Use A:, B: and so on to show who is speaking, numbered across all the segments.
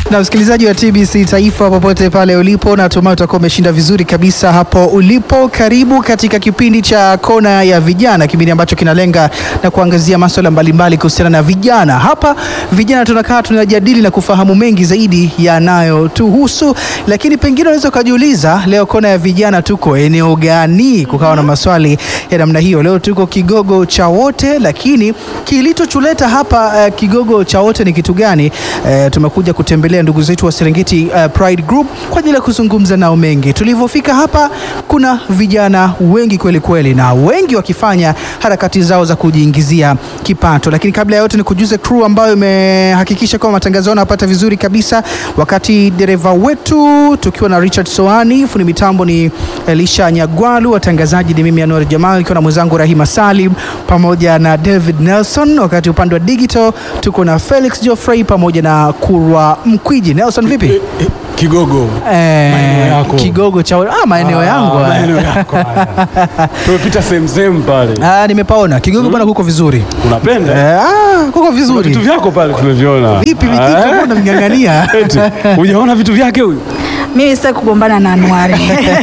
A: Na msikilizaji wa TBC Taifa popote pale ulipo, natumai utakuwa umeshinda vizuri kabisa hapo ulipo. Karibu katika kipindi cha Kona ya Vijana, kipindi ambacho kinalenga na kuangazia masuala mbalimbali kuhusiana na vijana. Hapa vijana tunakaa tunajadili na kufahamu mengi zaidi yanayotuhusu, lakini pengine unaweza ukajiuliza leo Kona ya Vijana tuko eneo gani? Kukawa na maswali ya namna hiyo. Leo tuko Kigogo cha Wote, lakini kilichotuleta hapa uh, Kigogo cha Wote ni kitu gani? Uh, tumekuja kutembelea ndugu zetu wa Serengeti uh, Pride Group kwa ajili ya kuzungumza nao mengi. Tulivyofika hapa, kuna vijana wengi kweli kweli, na wengi wakifanya harakati zao za kujiingizia kipato. Lakini kabla ya yote, ni kujuze crew ambayo imehakikisha kwamba matangazo yao yanapata vizuri kabisa, wakati dereva wetu tukiwa na Richard Soani, fundi mitambo ni Elisha Nyagwalu, watangazaji ni mimi Anwar Jamal nikiwa na mwenzangu Rahima Salim pamoja na David Nelson, wakati upande wa digital tuko na Felix Geoffrey pamoja na Kurwa Mkwiji. Nelson vipi?
B: Kigogo.
A: Eh,
B: Maeneo yako.
A: Kigogo cha ah, maeneo
B: Ah,
A: yangu haya.
B: maeneo yako haya. Tumepita sehemu sehemu pale.
A: Ah, nimepaona Kigogo bwana, kuko vizuri
B: Unapenda?
A: eh, ah, kuko
B: Vitu
A: vizuri
B: vyako pale tumeviona.
A: vipi Mikito,
B: Eh?
A: mbona mng'ang'ania?
B: Eti, Hujaona vitu vyake huyu?
C: Mimi sitaki kugombana na Anuari.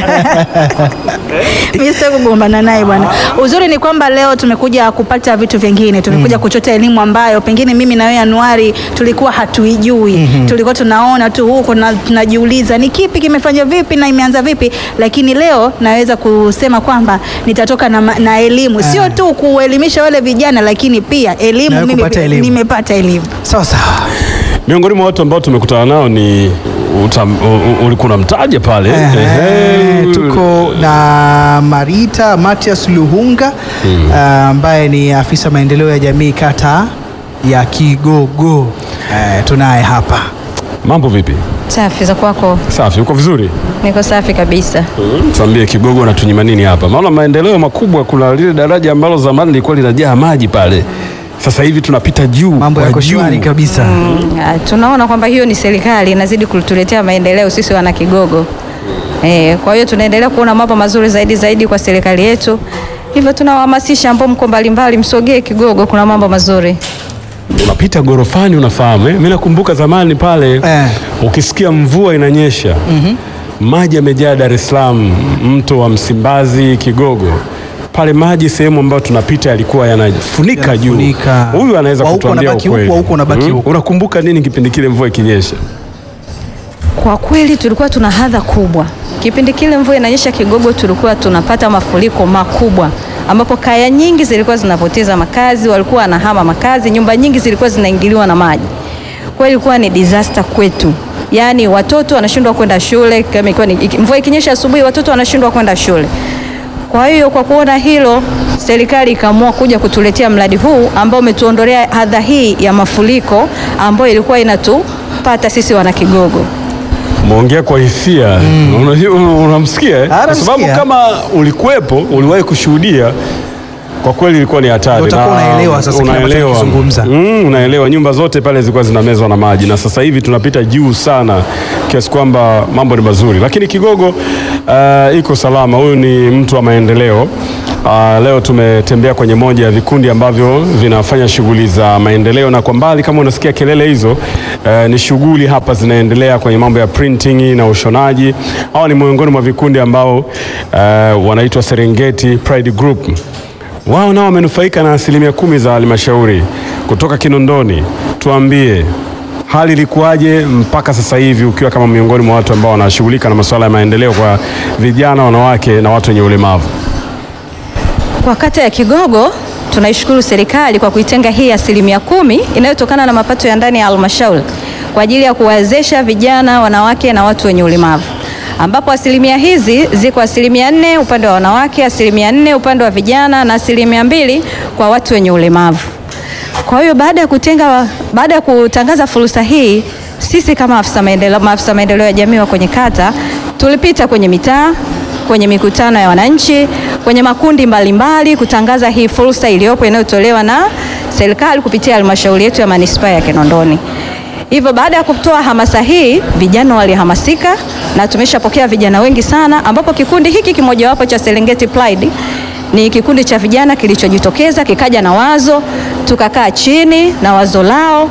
C: Mimi sitaki kugombana naye bwana. Uzuri ni kwamba leo tumekuja kupata vitu vingine, tumekuja kuchota elimu ambayo pengine mimi na wewe Anuari tulikuwa hatuijui. Tulikuwa tunaona tu huko na tunajiuliza ni kipi kimefanya vipi na imeanza vipi, lakini leo naweza kusema kwamba nitatoka na, ma- na elimu, sio tu kuelimisha wale vijana, lakini pia elimu.
A: Na wewe
C: Mimi
A: kupata elimu.
C: nimepata elimu.
A: sawa sawa.
B: Miongoni mwa watu ambao tumekutana nao ni utam, u- u- ulikuwa unamtaja pale.
A: Ehe,
B: Ehe.
A: tuko na Marita Matias Luhunga ah, ambaye ni afisa maendeleo ya jamii kata ya Kigogo. Eh, tunaye hapa
B: Mambo vipi?
D: Safi za kwako?
B: Safi, uko vizuri?
D: Niko safi kabisa.
B: Tuambie Kigogo natunyima nini hapa? Maana maendeleo makubwa, kuna lile daraja ambalo zamani lilikuwa linajaa maji pale, sasa hivi tunapita juu
A: mambo
B: kwa
A: yako
B: juu.
A: shwari kabisa.
D: Ah, Tunaona kwamba hiyo ni serikali inazidi kutuletea maendeleo sisi wana Kigogo. Eh, kwa hiyo tunaendelea kuona mambo mazuri zaidi zaidi kwa serikali yetu. Hivyo tunawahamasisha ambao mko mbalimbali msogee Kigogo, kuna mambo mazuri.
B: unapita gorofani unafahamu eh? Mimi nakumbuka zamani pale
A: Eh.
B: ukisikia mvua inanyesha maji yamejaa Dar es Salaam, mto wa Msimbazi, Kigogo pale, maji sehemu ambayo tunapita yalikuwa yanafunika juu.
A: Yanafunika.
B: Huyu anaweza
A: Wa huku
B: kutuambia
A: unabaki huku,
B: ukweli.
A: wa huku unabaki huku.
B: Unakumbuka nini kipindi kile mvua ikinyesha?
D: Kwa kweli tulikuwa tuna hadha kubwa kipindi kile mvua inanyesha Kigogo, tulikuwa tunapata mafuriko makubwa ambapo kaya nyingi zilikuwa zinapoteza makazi, walikuwa wanahama makazi, nyumba nyingi zilikuwa zinaingiliwa na maji. Kwa hiyo ilikuwa ni disaster kwetu, yaani watoto wanashindwa kwenda shule. Kama ilikuwa ni iki- mvua ikinyesha asubuhi, watoto wanashindwa kwenda shule. Kwa hiyo kwa kuona hilo, serikali ikaamua kuja kutuletea mradi huu ambao umetuondolea hadha hii ya mafuriko ambayo ilikuwa inatupata sisi wana Kigogo.
B: Umeongea kwa hisia Unajua, unamsikia eh?
A: Ah,
B: kwa sababu
A: namsikia.
B: kama ulikuwepo, uliwahi kushuhudia, kwa kweli ilikuwa ni hatari.
A: Ndio utakuwa
B: Na
A: unaelewa sasa kile ambacho
B: unaelewa.
A: nakizungumza.
B: Mm, unaelewa, nyumba zote pale zilikuwa zinamezwa na maji, na sasa hivi tunapita juu sana kiasi kwamba mambo ni mazuri, lakini Kigogo uh, iko salama. Huyu ni mtu wa maendeleo. Uh, leo tumetembea kwenye moja ya vikundi ambavyo vinafanya shughuli za maendeleo, na kwa mbali kama unasikia kelele hizo uh, ni shughuli hapa zinaendelea kwenye mambo ya printing na ushonaji. Hawa ni miongoni mwa vikundi ambao uh, wanaitwa Serengeti Pride Group wao nao wamenufaika na asilimia kumi za halmashauri kutoka Kinondoni. Tuambie hali ilikuwaje mpaka sasa hivi, ukiwa kama miongoni mwa watu ambao wanashughulika na masuala ya maendeleo kwa vijana, wanawake na watu wenye ulemavu?
D: Kwa kata ya Kigogo tunaishukuru serikali kwa kuitenga hii asilimia kumi inayotokana na mapato ya ndani ya halmashauri kwa ajili ya kuwawezesha vijana, wanawake na watu wenye ulemavu, ambapo asilimia hizi ziko asilimia nne upande wa wanawake, asilimia nne upande wa vijana na asilimia mbili kwa watu wenye ulemavu. Kwa hiyo baada ya kutenga, baada ya kutangaza fursa hii, sisi kama afisa maendeleo, maafisa maendeleo ya jamii wa kwenye kata tulipita kwenye mitaa, kwenye mikutano ya wananchi, kwenye makundi mbalimbali mbali, kutangaza hii fursa iliyopo inayotolewa na serikali kupitia halmashauri yetu ya manispaa ya Kinondoni. Hivyo baada ya kutoa hamasa hii, vijana walihamasika na tumeshapokea vijana wengi sana, ambapo kikundi hiki kimojawapo cha Serengeti Pride ni kikundi cha vijana kilichojitokeza kikaja na wazo, tukakaa chini na wazo lao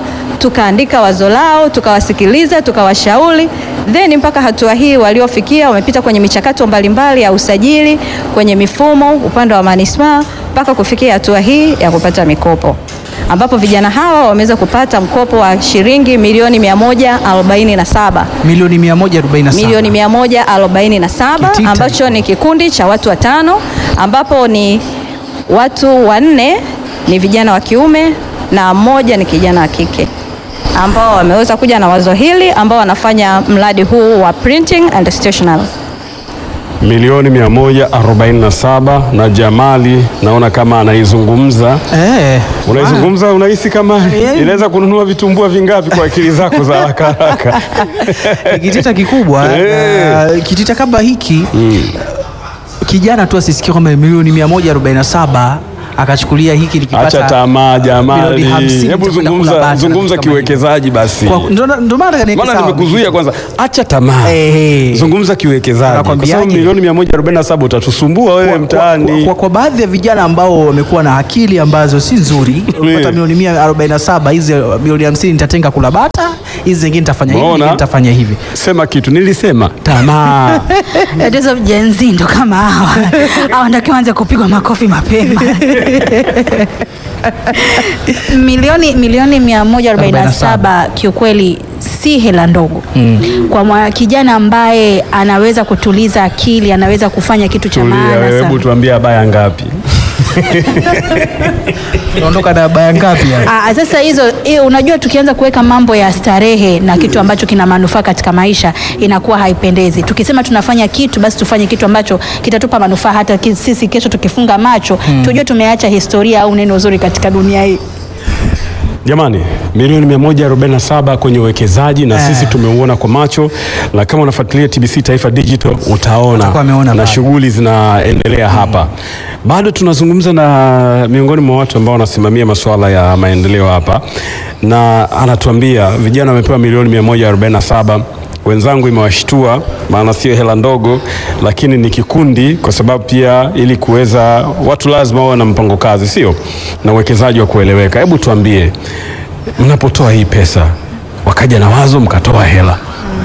D: tukaandika wazo lao, tukawasikiliza, tukawashauri, then mpaka hatua hii waliofikia, wamepita kwenye michakato mbalimbali ya usajili kwenye mifumo upande wa manispaa mpaka kufikia hatua hii ya kupata mikopo ambapo vijana hawa wameweza kupata mkopo wa shilingi milioni 147
A: Milioni 147.
D: milioni 147
A: Kitita.
D: ambacho ni kikundi cha watu watano ambapo ni watu wanne ni vijana wa kiume na mmoja ni kijana wa kike ambao wameweza kuja na wazo hili ambao wanafanya mradi huu wa printing and stationery.
B: milioni 147 na Jamali naona kama anaizungumza.
A: Eh,
B: Unaizungumza, unahisi kama
A: Yeah.
B: inaweza kununua vitumbua vingapi kwa akili zako za haraka haraka?
A: ni kitita kikubwa
B: Eh.
A: na kitita kama hiki kijana tu asisikie kwamba milioni 147 akachukulia hiki nikipata
B: Acha tamaa Jamali,
A: milioni 50
B: hebu
A: nitakwenda kula
B: zungumza,
A: bata na
B: zungumza
A: vitu kama
B: kiwekezaji basi.
A: Kwa- ndo ndo maana nikaweka
B: Maana
A: sawa.
B: nimekuzuia kwanza, acha tamaa,
A: Eh.
B: zungumza kiwekezaji, kwa
A: Nakwambiaje?
B: sababu milioni 147 utatusumbua wewe
A: Kwa-
B: mtaani.
A: Kwa, kwa, kwa baadhi ya vijana ambao wamekuwa na akili ambazo si nzuri, unapata milioni 147, hizi milioni 50 nitatenga kula bata, hizi zingine nitafanya hivi,
B: Umeona?
A: nyingine nitafanya hivi.
B: Sema kitu, nilisema tamaa.
C: Tatizo Gen Z ndo kama hawa hawa ndio anza kupigwa makofi mapema. milioni milioni 147 kiukweli si hela ndogo kwa mwa, kijana ambaye anaweza kutuliza akili, anaweza kufanya kitu cha
B: Tulia
C: maana
B: wewe, hebu
C: sana.
B: tuambie baya ngapi?
A: Unaondoka na baya ngapi yani?
C: Ah, sasa hizo eh, unajua tukianza kuweka mambo ya starehe na kitu ambacho kina manufaa katika maisha inakuwa haipendezi. Tukisema tunafanya kitu basi tufanye kitu ambacho kitatupa manufaa hata ki- sisi kesho tukifunga macho tujue tumeacha historia au neno zuri katika dunia hii.
B: Jamani, milioni 147 kwenye uwekezaji na
A: Eh.
B: sisi tumeuona kwa macho, na kama unafuatilia TBC Taifa Digital utaona
A: Utakuwa ameona
B: na
A: bado.
B: shughuli zinaendelea hapa. Bado tunazungumza na miongoni mwa watu ambao wanasimamia masuala ya maendeleo hapa, na anatuambia vijana wamepewa milioni 147 wenzangu imewashtua, maana sio hela ndogo, lakini ni kikundi, kwa sababu pia ili kuweza watu lazima wawe na mpango kazi, sio na uwekezaji wa kueleweka. Hebu tuambie, mnapotoa hii pesa, wakaja na wazo mkatoa hela,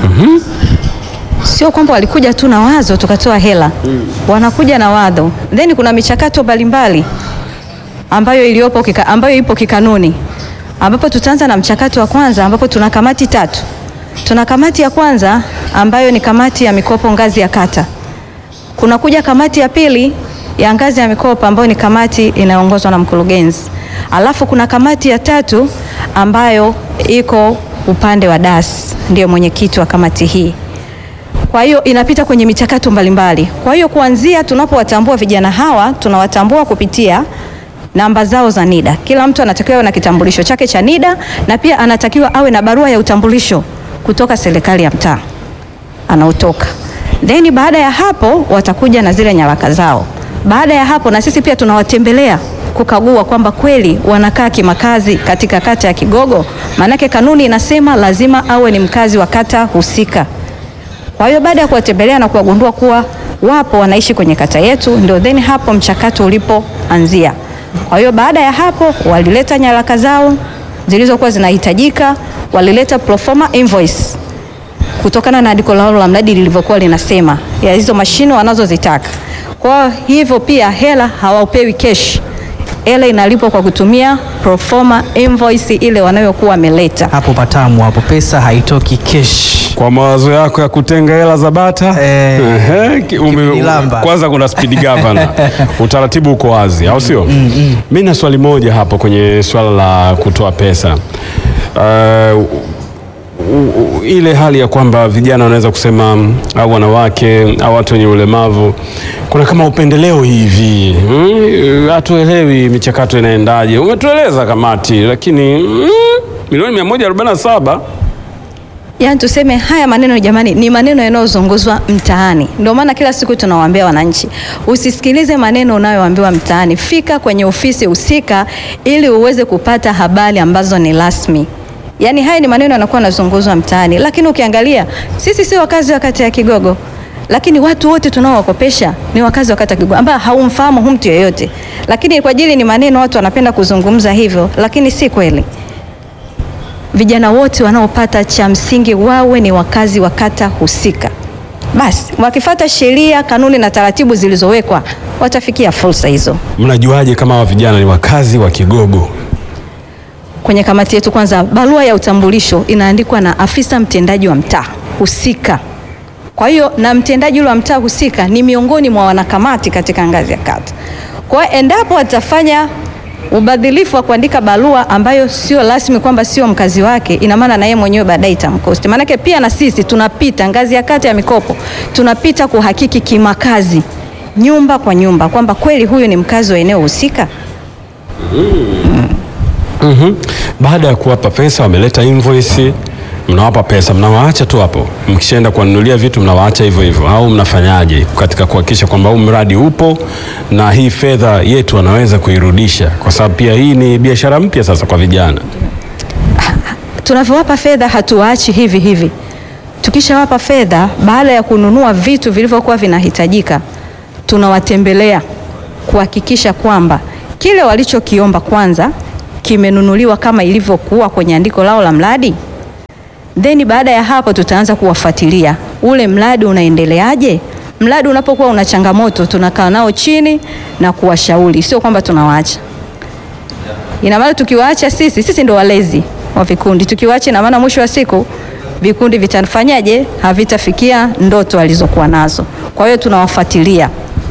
D: Sio kwamba walikuja tu na wazo tukatoa hela, wanakuja na wazo, then kuna michakato mbalimbali ambayo iliyopo kika, ambayo ipo kikanuni, ambapo tutaanza na mchakato wa kwanza, ambapo tuna kamati tatu. Tuna kamati ya kwanza ambayo ni kamati ya mikopo ngazi ya kata. Kuna kuja kamati ya pili ya ngazi ya mikopo ambayo ni kamati inayoongozwa na mkurugenzi. Alafu kuna kamati ya tatu ambayo iko upande wa DAS, ndiyo mwenyekiti wa kamati hii. Kwa hiyo inapita kwenye michakato mbalimbali. Kwa hiyo kuanzia tunapowatambua vijana hawa, tunawatambua kupitia namba zao za NIDA. Kila mtu anatakiwa awe na kitambulisho chake cha NIDA na pia anatakiwa awe na barua ya utambulisho kutoka serikali ya mtaa anaotoka. Then baada ya hapo watakuja na zile nyaraka zao. Baada ya hapo na sisi pia tunawatembelea kukagua kwamba kweli wanakaa kimakazi katika kata ya Kigogo, maanake kanuni inasema lazima awe ni mkazi wa kata husika. Kwa hiyo baada ya kuwatembelea na kuwagundua kuwa wapo wanaishi kwenye kata yetu, ndio then hapo mchakato ulipoanzia. Kwa hiyo baada ya hapo walileta nyaraka zao zilizokuwa zinahitajika, walileta proforma invoice kutokana na andiko lao la mradi lilivyokuwa linasema ya hizo mashine wanazozitaka. Kwa hivyo pia hela hawapewi cash, hela inalipwa kwa kutumia proforma invoice ile wanayokuwa wameleta.
A: Hapo patamu hapo, pesa haitoki kesh.
B: kwa mawazo yako ya kutenga hela za bata
A: Eh,
B: Ehe, ki- ume-
A: kipindilamba.
B: kwanza kuna speed governor utaratibu uko wazi au sio? Mi na swali moja hapo kwenye swala la kutoa pesa uh, u- u- ile hali ya kwamba vijana wanaweza kusema mm, au wanawake au watu wenye ulemavu, kuna kama upendeleo hivi mm, hatuelewi michakato inaendaje. Umetueleza kamati, lakini mm, milioni 147
D: Yaani tuseme haya maneno jamani, ni maneno yanayozunguzwa mtaani. Ndio maana kila siku tunawaambia wananchi, usisikilize maneno unayoambiwa mtaani, fika kwenye ofisi husika ili uweze kupata habari ambazo ni rasmi. Yaani haya ni maneno yanakuwa yanazunguzwa mtaani, lakini ukiangalia sisi si wakazi wa kata ya Kigogo, lakini watu wote tunaowakopesha ni wakazi wa kata ya Kigogo ambao haumfahamu hu mtu yeyote, lakini kwa ajili ni maneno watu wanapenda kuzungumza hivyo, lakini si kweli vijana wote wanaopata, cha msingi wawe ni wakazi wa kata husika. Basi wakifata sheria, kanuni na taratibu zilizowekwa watafikia fursa hizo.
B: Mnajuaje kama hawa vijana ni wakazi wa Kigogo?
D: Kwenye kamati yetu, kwanza, barua ya utambulisho inaandikwa na afisa mtendaji wa mtaa husika. Kwa hiyo na mtendaji ule wa mtaa husika ni miongoni mwa wanakamati katika ngazi ya kata. Kwa hiyo endapo atafanya ubadhilifu wa kuandika barua ambayo sio rasmi kwamba sio mkazi wake, ina maana na yeye mwenyewe baadaye itamkosti. Maanake pia na sisi tunapita ngazi ya kata ya mikopo, tunapita kuhakiki kimakazi, nyumba kwa nyumba, kwamba kweli huyu ni mkazi wa eneo husika.
B: Mhm. Baada ya kuwapa pesa, wameleta invoice, mnawapa pesa, mnawaacha tu hapo. Mkishaenda kuwanunulia vitu, mnawaacha hivyo hivyo, au mnafanyaje katika kuhakikisha kwamba huu mradi upo na hii fedha yetu wanaweza kuirudisha, kwa sababu pia hii ni biashara mpya sasa kwa vijana.
D: Tunavyowapa fedha hatuwaachi hivi hivi. Tukishawapa fedha, baada ya kununua vitu vilivyokuwa vinahitajika, tunawatembelea kuhakikisha kwamba kile walichokiomba kwanza kimenunuliwa kama ilivyokuwa kwenye andiko lao la mradi. Then baada ya hapo tutaanza kuwafuatilia ule mradi unaendeleaje. Mradi unapokuwa una changamoto, tunakaa nao chini na kuwashauri, sio kwamba tunawaacha. Ina maana tukiwaacha sisi, sisi ndo walezi wa vikundi. Tukiwaacha, ina maana mwisho wa siku vikundi vitafanyaje? Havitafikia ndoto alizokuwa nazo. Kwa hiyo tunawafuatilia.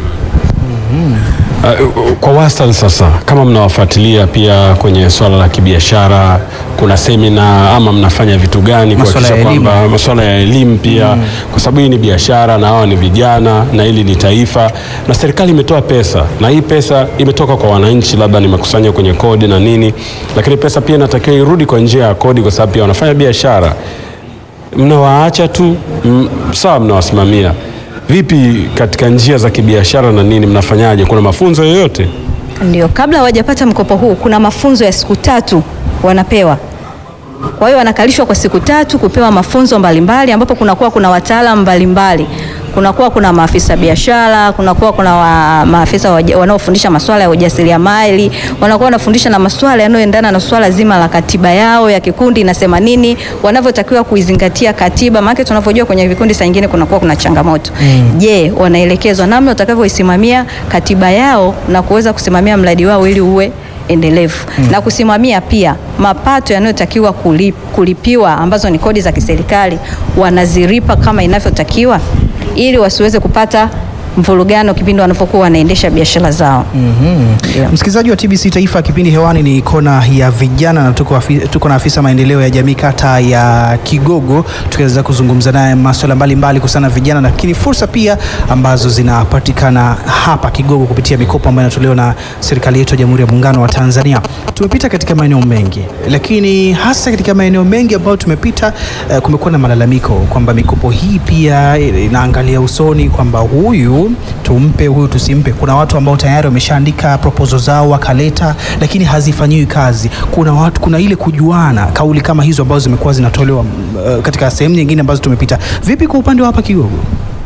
B: Uh, kwa wastani sasa, kama mnawafuatilia pia kwenye swala la kibiashara, kuna semina ama mnafanya vitu gani
A: Masuala
B: kuhakikisha
A: ya elimu.
B: kwamba masuala ya elimu pia, kwa sababu hii ni biashara na hawa ni vijana na hili ni taifa, na serikali imetoa pesa na hii pesa imetoka kwa wananchi, labda ni makusanyo kwenye kodi na nini, lakini pesa pia inatakiwa irudi kwa njia ya kodi, kwa sababu pia wanafanya biashara. Mnawaacha tu m, sawa, mnawasimamia vipi katika njia za kibiashara na nini, mnafanyaje? Kuna mafunzo yoyote?
D: Ndio, kabla hawajapata mkopo huu kuna mafunzo ya siku tatu wanapewa. Kwa hiyo wanakalishwa kwa siku tatu kupewa mafunzo mbalimbali, ambapo kunakuwa kuna wataalamu mbalimbali, kunakuwa kuna maafisa biashara, kunakuwa kuna wa, maafisa waja- wanaofundisha masuala ya ujasiriamali, wanakuwa wanafundisha na masuala yanayoendana na swala zima la katiba yao ya kikundi inasema nini, wanavyotakiwa kuizingatia katiba, maana tunavyojua kwenye vikundi saa nyingine kunakuwa kuna changamoto. Je, wanaelekezwa namna watakavyoisimamia katiba yao na kuweza kusimamia mradi wao ili uwe endelevu na kusimamia pia mapato yanayotakiwa kulip, kulipiwa ambazo ni kodi za kiserikali wanazilipa kama inavyotakiwa ili wasiweze kupata mvurugano kipindi wanapokuwa wanaendesha biashara zao. Ndio.
A: Msikilizaji wa TBC Taifa, kipindi hewani ni kona ya vijana na tuko, afi, tuko na afisa maendeleo ya jamii kata ya Kigogo, tukiweza kuzungumza naye masuala mbalimbali kuhusiana na vijana, lakini fursa pia ambazo zinapatikana hapa Kigogo kupitia mikopo ambayo inatolewa na serikali yetu ya Jamhuri ya Muungano wa Tanzania. Tumepita katika maeneo mengi, lakini hasa katika maeneo mengi ambayo tumepita, eh, kumekuwa na malalamiko kwamba mikopo hii pia inaangalia usoni kwamba huyu tumpe, huyu tusimpe. Kuna watu ambao tayari wameshaandika proposal zao wakaleta, lakini hazifanyiwi kazi. Kuna watu, kuna ile kujuana, kauli kama hizo ambazo zimekuwa zinatolewa uh, katika sehemu nyingine ambazo tumepita. Vipi kwa upande wa hapa Kigogo?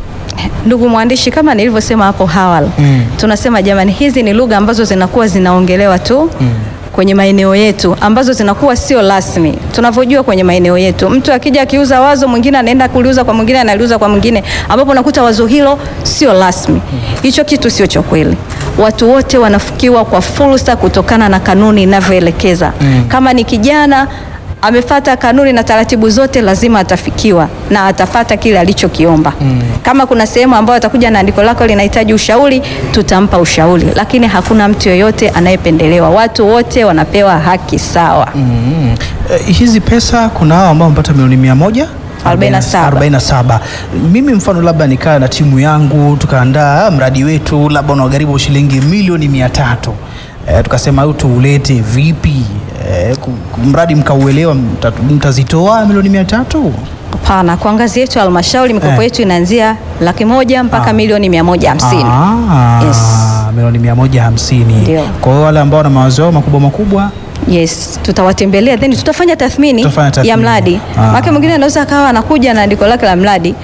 D: Ndugu mwandishi, kama nilivyosema hapo awali
A: Mm.
D: tunasema jamani, hizi ni lugha ambazo zinakuwa zinaongelewa tu kwenye maeneo yetu ambazo zinakuwa sio rasmi. Tunavyojua kwenye maeneo yetu, mtu akija akiuza wazo, mwingine anaenda kuliuza kwa mwingine, analiuza kwa mwingine, ambapo unakuta wazo hilo sio rasmi. Hicho kitu sio cha kweli. Watu wote wanafikiwa kwa fursa kutokana na kanuni inavyoelekeza. Kama ni kijana amefata kanuni na taratibu zote, lazima atafikiwa na atapata kile alichokiomba. Kama kuna sehemu ambayo atakuja na andiko lako linahitaji ushauri, tutampa ushauri, lakini hakuna mtu yoyote anayependelewa. Watu wote wanapewa haki sawa.
A: Mm. Eh, hizi pesa kuna hao ambao wamepata milioni mia moja
D: 47.
A: 47. Mimi mfano labda nikaa na timu yangu tukaandaa mradi wetu labda unagharimu shilingi milioni mia tatu eh, tukasema au tuulete vipi eh, ku- ku- mradi mkauelewa mta- mtazitoa milioni mia tatu
D: Hapana, kwa ngazi yetu ya halmashauri mikopo
A: Eh.
D: yetu inaanzia laki moja mpaka milioni mia moja hamsini.
A: Ah,
D: Yes.
A: milioni mia moja hamsini.
D: Ndio.
A: Kwa hiyo wale ambao wana mawazo yao makubwa makubwa
D: Yes, tutawatembelea then tutafanya tathmini,
A: Tutafanya tathmini.
D: ya mradi.
A: Ah.
D: Maana mwingine anaweza akawa anakuja na andiko lake la mradi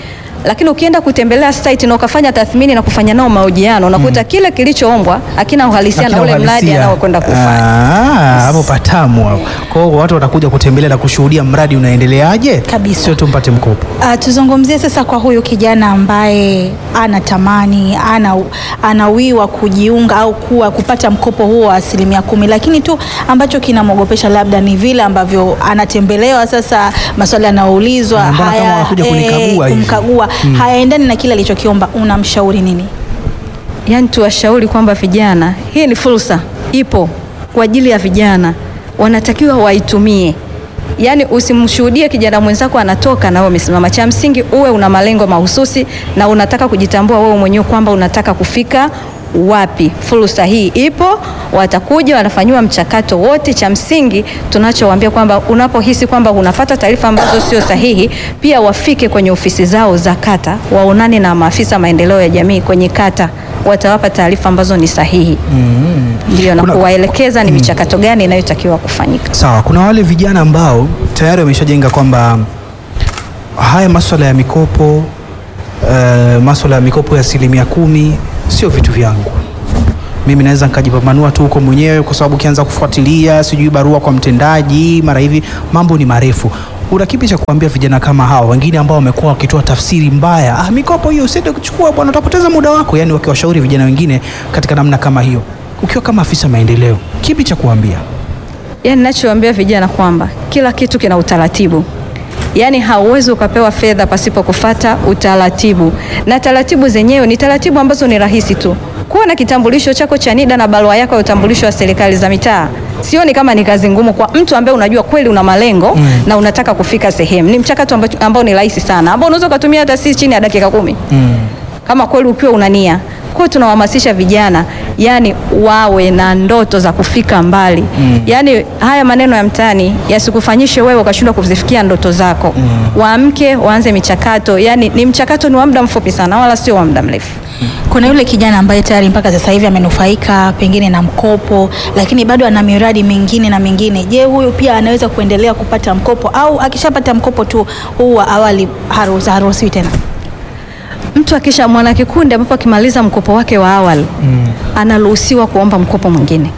D: lakini ukienda kutembelea site na ukafanya tathmini na kufanya nao mahojiano unakuta kile kilichoombwa hakina uhalisia na
A: Hakina
D: ule mradi
A: uhalisia.
D: anaokwenda kufanya.
A: Ah, hapo patamu hapo. Kwa hiyo watu watakuja kutembelea na kushuhudia mradi unaendeleaje,
C: Kabisa.
A: sio tu mpate mkopo.
C: Uh, tuzungumzie sasa kwa huyu kijana ambaye anatamani ana, anawiwa kujiunga au kuwa kupata mkopo huo wa asilimia kumi, lakini tu ambacho kinamwogopesha labda ni vile ambavyo anatembelewa sasa, maswali yanayoulizwa
A: Na mbona kama wanakuja kunikagua hivi?
C: kumkagua hayaendani na kile alichokiomba. Unamshauri nini?
D: Yaani tuwashauri kwamba vijana, hii ni fursa, ipo kwa ajili ya vijana, wanatakiwa waitumie. Yaani usimshuhudie kijana mwenzako anatoka na wewe umesimama. Cha msingi uwe una malengo mahususi na unataka kujitambua wewe mwenyewe kwamba unataka kufika wapi. Fursa hii ipo, watakuja wanafanyiwa mchakato wote. Cha msingi tunachowaambia kwamba unapohisi kwamba unafata taarifa ambazo sio sahihi, pia wafike kwenye ofisi zao za kata, waonane na maafisa maendeleo ya jamii kwenye kata, watawapa taarifa ambazo ni sahihi ndio, na
A: Kuna-
D: kuwaelekeza ni michakato gani inayotakiwa kufanyika.
A: Sawa, kuna wale vijana ambao tayari wameshajenga kwamba haya maswala ya mikopo uh, maswala ya mikopo ya asilimia kumi sio vitu vyangu mimi naweza nikajipambanua tu huko mwenyewe, kwa sababu ukianza kufuatilia sijui barua kwa mtendaji mara hivi, mambo ni marefu. Una kipi cha kuambia vijana kama hawa wengine ambao wamekuwa wakitoa tafsiri mbaya, ah, mikopo hiyo usiende kuchukua bwana, utapoteza muda wako, yani wakiwashauri vijana wengine katika namna kama hiyo? Ukiwa kama afisa maendeleo, kipi cha kuambia?
D: Yaani ninachowaambia vijana kwamba kila kitu kina utaratibu. Yaani hauwezi ukapewa fedha pasipo kufata utaratibu, na taratibu zenyewe ni taratibu ambazo ni rahisi tu. Kuwa na kitambulisho chako cha NIDA na barua yako ya utambulisho wa serikali za mitaa, sioni kama ni kazi ngumu kwa mtu ambaye unajua kweli una malengo na unataka kufika sehemu. Ni mchakato ambao, ambao ni rahisi sana, ambao unaweza ukatumia hata si chini ya dakika kumi kama kweli ukiwa una nia. Kwa hiyo tunawahamasisha vijana yani wawe na ndoto za kufika mbali. Yaani haya maneno ya mtaani yasikufanyishe wewe ukashindwa kuzifikia ndoto zako. Waamke, waanze michakato. Yaani ni mchakato ni wa muda mfupi sana wala sio wa muda mrefu.
C: Kuna yule kijana ambaye tayari mpaka sasa hivi amenufaika pengine na mkopo, lakini bado ana miradi mingine na mingine. Je, huyu pia anaweza kuendelea kupata mkopo au akishapata mkopo tu huu wa awali haruhusi- haruhusiwi tena?
D: Mtu akisha mwana kikundi ambapo akimaliza mkopo wake wa awali anaruhusiwa kuomba mkopo mwingine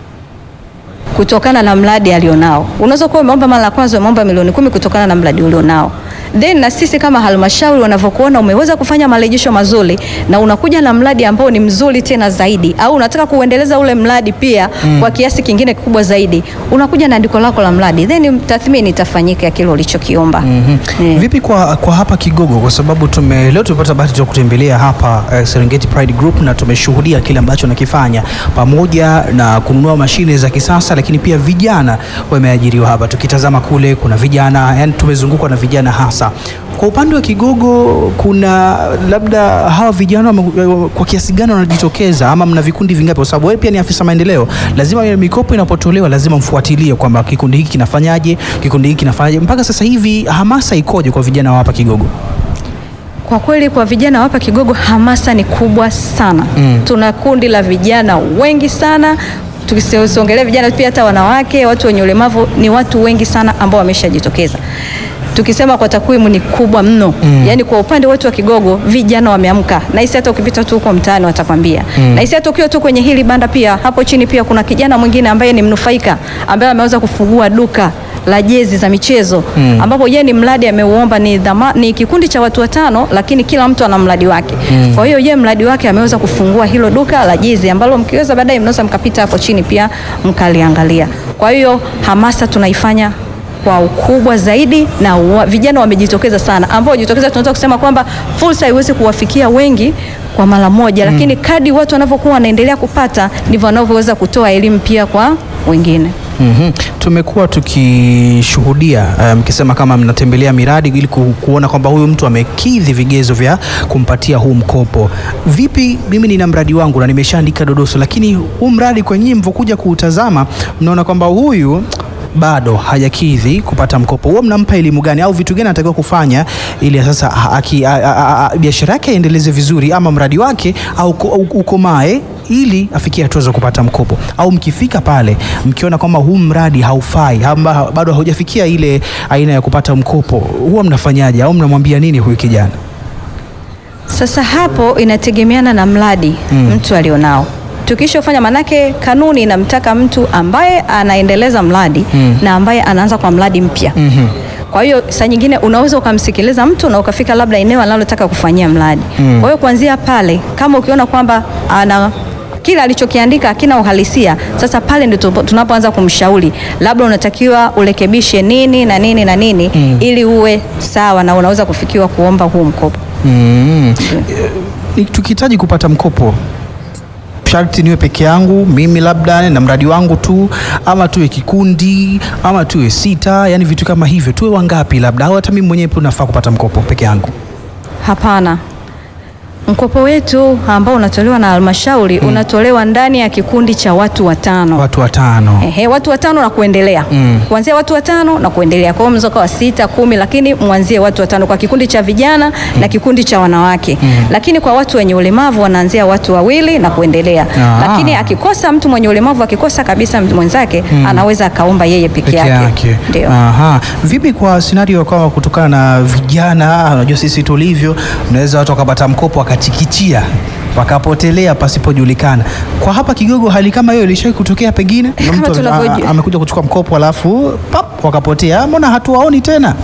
D: kutokana na mradi alionao. Unaweza kuwa umeomba mara ya kwanza umeomba milioni kumi kutokana na mradi ulionao. Then na sisi kama halmashauri wanavyokuona umeweza kufanya marejesho mazuri na unakuja na mradi ambao ni mzuri tena zaidi au unataka kuendeleza ule mradi pia kwa kiasi kingine kikubwa zaidi, unakuja na andiko lako la mradi, then tathmini itafanyika ya kile ulichokiomba. Eh.
A: Vipi kwa, kwa hapa Kigogo, kwa sababu tume leo tumepata bahati ya kutembelea hapa eh, Serengeti Pride Group na tumeshuhudia kile ambacho nakifanya pamoja na kununua mashine za kisasa, lakini pia vijana wameajiriwa hapa. Tukitazama kule kuna vijana, yani tumezungukwa na vijana hasa. Kwa upande wa Kigogo, kuna labda hawa vijana wame- kwa kiasi gani wanajitokeza, ama mna vikundi vingapi? Kwa sababu wewe pia ni afisa maendeleo, lazima ile mikopo inapotolewa lazima mfuatilie kwamba kikundi hiki kinafanyaje, kikundi hiki kinafanyaje. Mpaka sasa hivi hamasa ikoje kwa vijana wa hapa Kigogo?
D: Kwa kweli kwa vijana hapa Kigogo hamasa ni kubwa sana. Tuna kundi la vijana wengi sana, tukisiongelea vijana pia hata wanawake, watu wenye ulemavu ni watu wengi sana ambao wameshajitokeza. Tukisema kwa takwimu ni kubwa mno. Yaani kwa upande wetu wa Kigogo vijana wameamka. Na hisi hata ukipita tu huko mtaani watakwambia. Na hisi hata ukiwa tu kwenye hili banda pia hapo chini pia kuna kijana mwingine ambaye ni mnufaika ambaye ameweza kufungua duka la jezi za michezo ambapo yeye ni mradi ameuomba ni, dhama, ni kikundi cha watu watano, lakini kila mtu ana mradi wake. Kwa hiyo yeye mradi wake ameweza kufungua hilo duka la jezi ambalo mkiweza baadaye mnaweza mkapita hapo chini pia mkaliangalia. Kwa hiyo hamasa tunaifanya kwa ukubwa zaidi na wa, vijana wamejitokeza sana, ambao wajitokeza, tunaweza kusema kwamba fursa haiwezi kuwafikia wengi kwa mara moja, lakini kadri watu wanavyokuwa wanaendelea kupata ndivyo wanavyoweza kutoa elimu pia kwa wengine.
A: Mhm. Tumekuwa tukishuhudia eh, mkisema kama mnatembelea miradi ili ku, kuona kwamba huyu mtu amekidhi vigezo vya kumpatia huu mkopo. Vipi, mimi nina mradi wangu na nimeshaandika dodoso, lakini huu mradi kwenye mvokuja kuutazama mnaona kwamba huyu bado hajakidhi kupata mkopo, huwa mnampa elimu gani au vitu gani anatakiwa kufanya ili sasa a- aki- a- a- a- biashara yake aendeleze vizuri ama mradi wake au uko- au ukomae ili afikie hatua za kupata mkopo, au mkifika pale mkiona kwamba huu mradi haufai ama bado haujafikia ile aina ya kupata mkopo, huwa mnafanyaje au mnamwambia nini huyu kijana?
D: Sasa hapo inategemeana na mradi mtu alionao. Tukishafanya, manake kanuni inamtaka mtu ambaye anaendeleza mradi na ambaye anaanza kwa mradi mpya. Kwa hiyo saa nyingine unaweza ukamsikiliza mtu na ukafika labda eneo analotaka kufanyia mradi. Kwa hiyo kuanzia pale, kama ukiona kwamba ana kile alichokiandika hakina uhalisia, sasa pale ndio tupo- tunapoanza kumshauri, labda unatakiwa urekebishe nini na nini na nini ili uwe sawa na unaweza kufikiwa kuomba huu mkopo.
A: Mm. Eh, Tukihitaji kupata mkopo sharti niwe peke yangu mimi labda na mradi wangu tu, ama tuwe kikundi, ama tuwe sita, yani vitu kama hivyo, tuwe wangapi labda, au hata mimi mwenyewe pia nafaa kupata mkopo peke yangu?
D: Hapana. Mkopo wetu ambao unatolewa na halmashauri unatolewa ndani ya kikundi cha watu watano.
A: Watu watano.
D: Ehe, watu watano na kuendelea
A: Mm.
D: kuanzia watu watano na kuendelea. Kwa hiyo mnaweza kuwa sita, kumi, lakini mwanzie watu watano kwa kikundi cha vijana na kikundi cha wanawake. Lakini kwa watu wenye ulemavu wanaanzia watu wawili na kuendelea.
A: Ah.
D: Lakini akikosa mtu mwenye ulemavu akikosa kabisa mtu mwenzake anaweza akaomba yeye peke
A: peke
D: yake.
A: yake.
D: Ndio.
A: Aha. Vipi kwa scenario kwamba kutokana na vijana, unajua sisi tulivyo, mnaweza watu wakapata mkopo wakachikichia wakapotelea pasipojulikana. Kwa hapa Kigogo hali kama hiyo ilishawahi kutokea pengine? Na
D: Kama
A: mtu ame-
D: tunavyojua.
A: a- amekuja kuchukua mkopo alafu pap wakapotea. Mbona hatuwaoni tena?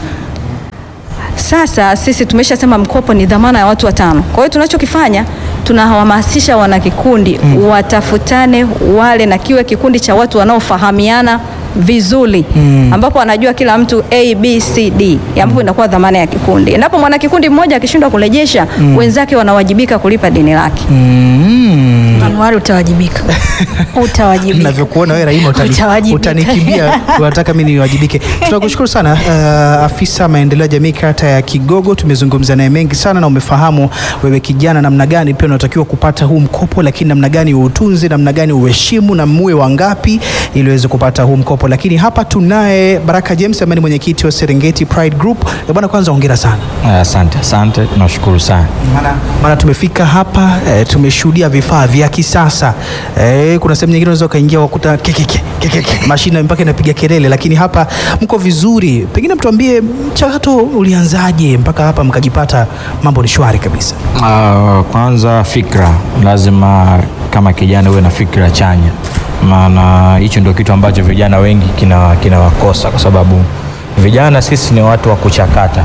D: Sasa sisi tumeshasema mkopo ni dhamana ya watu watano. Kwa hiyo tunachokifanya tunahamasisha wanakikundi watafutane wale na kiwe kikundi cha watu wanaofahamiana vizuri ambapo anajua kila mtu A, B, C, D ambapo inakuwa dhamana ya kikundi. Endapo mwanakikundi mmoja akishindwa kurejesha, wenzake wanawajibika kulipa deni lake.
A: Mm.
C: Anuari utawajibika. Utawajibika.
A: Navyokuona wewe Rahima utani,
C: Utawajibika.
A: utanikimbia unataka mimi niwajibike. Tunakushukuru sana uh, afisa maendeleo ya jamii kata ya Kigogo. Tumezungumza naye mengi sana na umefahamu wewe kijana namna gani pia unatakiwa kupata huu mkopo, lakini namna gani uutunze, namna gani uheshimu na muwe wangapi ili uweze kupata huu mkopo. Lakini hapa tunaye Baraka James ambaye ni mwenyekiti wa Serengeti Pride Group. Eh, Bwana, kwanza hongera sana
E: Asante, asante, tunashukuru sana.
A: maana maana tumefika hapa e, tumeshuhudia vifaa vya kisasa e, kuna sehemu nyingine unaweza ukaingia wakuta kekeke kekeke mashine mpaka inapiga kelele, lakini hapa mko vizuri. Pengine mtuambie mchakato ulianzaje mpaka hapa mkajipata mambo ni shwari kabisa?
E: Uh, kwanza fikra, lazima kama kijana uwe na fikra chanya, maana hicho ndio kitu ambacho vijana wengi kina kinawakosa, kwa sababu vijana sisi ni watu wa kuchakata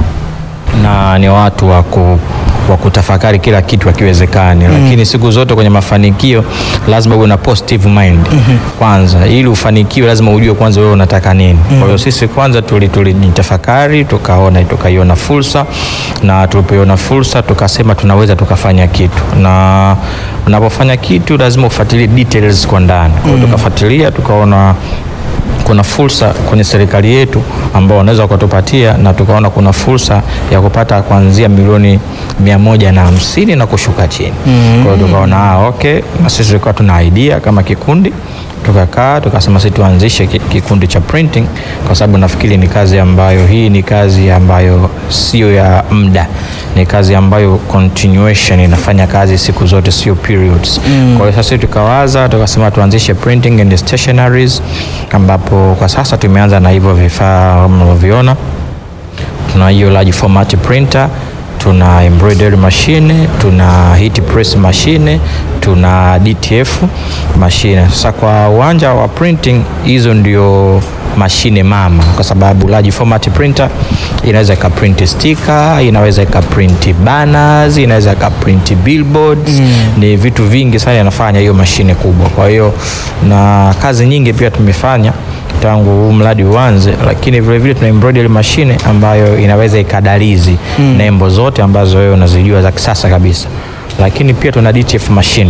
E: na ni watu wa ku wa kutafakari kila kitu akiwezekani, lakini siku zote kwenye mafanikio lazima uwe na positive mind kwanza. Ili ufanikiwe, lazima ujue kwanza wewe unataka nini. Kwa hiyo sisi kwanza tuli- tulijitafakari, tukaona tukaiona fursa, na tulipoiona fursa tukasema tunaweza tukafanya kitu, na unapofanya kitu lazima ufuatilie details kwa ndani. Kwa hiyo tukafuatilia, tukaona kuna fursa kwenye serikali yetu ambao wanaweza wakatupatia na tukaona kuna fursa ya kupata kuanzia milioni mia moja na hamsini na kushuka chini. Kwa hiyo tukaona ah, okay, na sisi tulikuwa tuna idea kama kikundi tukakaa tukasema sisi tuanzishe ki- kikundi cha printing, kwa sababu nafikiri ni kazi ambayo hii ni kazi ambayo sio ya muda, ni kazi ambayo continuation inafanya kazi siku zote, sio periods. Kwa hiyo sasa sisi tukawaza tukasema tuanzishe printing and stationaries, ambapo kwa sasa tumeanza na hivyo vifaa mnavyoviona tuna hiyo large format printer, tuna embroidery machine, tuna heat press machine, tuna DTF machine. Sasa kwa uwanja wa printing, hizo ndio mashine mama, kwa sababu large format printer inaweza ikaprint sticker, inaweza ikaprint banners, inaweza ikaprint billboards. Ni vitu vingi sana inafanya hiyo mashine kubwa. Kwa hiyo na kazi nyingi pia tumefanya tangu huu mradi uanze, lakini vile vile tuna embroidery machine ambayo inaweza ikadalizi nembo zote ambazo wewe unazijua za kisasa kabisa, lakini pia tuna DTF machine.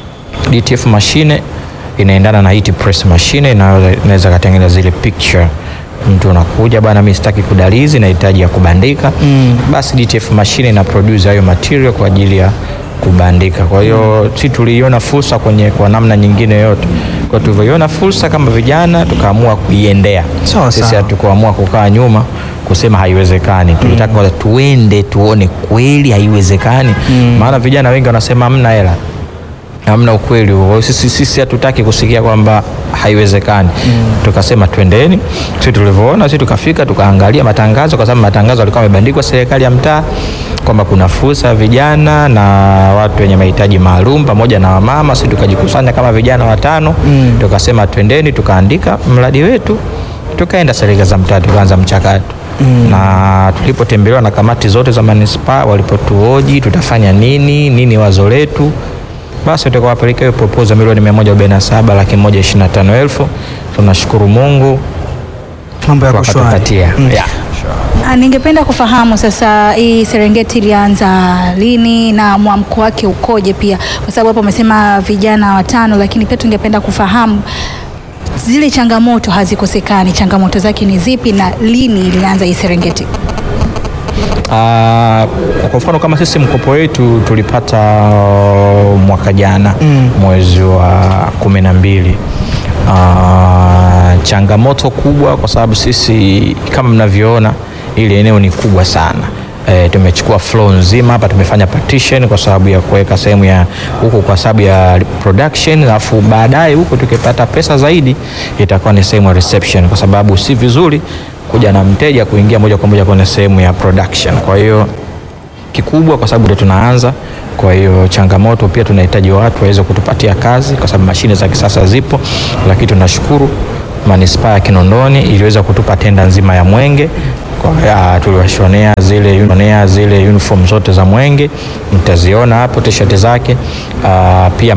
E: DTF machine inaendana na heat press machine, inaweza inaweza katengeneza zile picture mtu unakuja bwana, mimi sitaki kudalizi, nahitaji ya kubandika basi DTF machine ina produce hayo material kwa ajili ya kubandika. Kwa hiyo si tuliiona fursa kwenye kwa namna nyingine yote, kwa tulivyoiona fursa kama vijana tukaamua kuiendea.
A: Sawa,
E: Sisi
A: sawa.
E: hatukuamua kukaa nyuma kusema haiwezekani. Tulitaka kwanza tuende tuone kweli haiwezekani, maana vijana wengi wanasema hamna hela hamna ukweli huo. Kwa hiyo Sisi sisi hatutaki kusikia kwamba haiwezekani. Tukasema twendeni. Sisi tulivyoona, sisi tukafika tukaangalia matangazo, kwa sababu matangazo yalikuwa yamebandikwa serikali ya mtaa, kwamba kuna fursa ya vijana na watu wenye mahitaji maalum pamoja na wamama, sisi tukajikusanya kama vijana watano mm. tukasema twendeni, tukaandika mradi wetu, tukaenda serikali za mtaa, tukaanza mchakato mm. na tulipotembelewa na kamati zote za manispaa, walipotuoji tutafanya nini nini, wazo letu basi tukawapelekea hiyo proposal milioni 147 laki moja ishirini na tano elfu. Tunashukuru Mungu
A: Mambo yako shwari.
E: wakatupatia yeah.
C: Ah, Ningependa kufahamu sasa hii Serengeti ilianza lini na mwamko wake ukoje pia, kwa sababu hapo umesema vijana watano, lakini pia tungependa kufahamu zile changamoto hazikosekani, changamoto zake ni zipi na lini ilianza hii Serengeti?
E: Ah, kwa mfano kama sisi mkopo wetu tulipata uh, mwaka jana mwezi wa kumi na mbili. Ah, changamoto kubwa kwa sababu sisi kama mnavyoona ili eneo ni kubwa sana. E, tumechukua floor nzima hapa, tumefanya partition kwa sababu ya kuweka sehemu ya huku kwa sababu ya production, alafu baadaye huku tukipata pesa zaidi itakuwa ni sehemu ya reception, kwa sababu si vizuri kuja na mteja kuingia moja kwa moja kwenye sehemu ya production. Kwa hiyo kikubwa, kwa sababu ndio tunaanza. Kwa hiyo changamoto pia tunahitaji watu waweze kutupatia kazi, kwa sababu mashine za kisasa zipo, lakini tunashukuru manispaa ya Kinondoni iliweza kutupa tenda nzima ya mwenge kwa ya, tuliwashonea zile, unionea zile uniform zote za mwenge, mtaziona hapo t-shirt zake. Ah, pia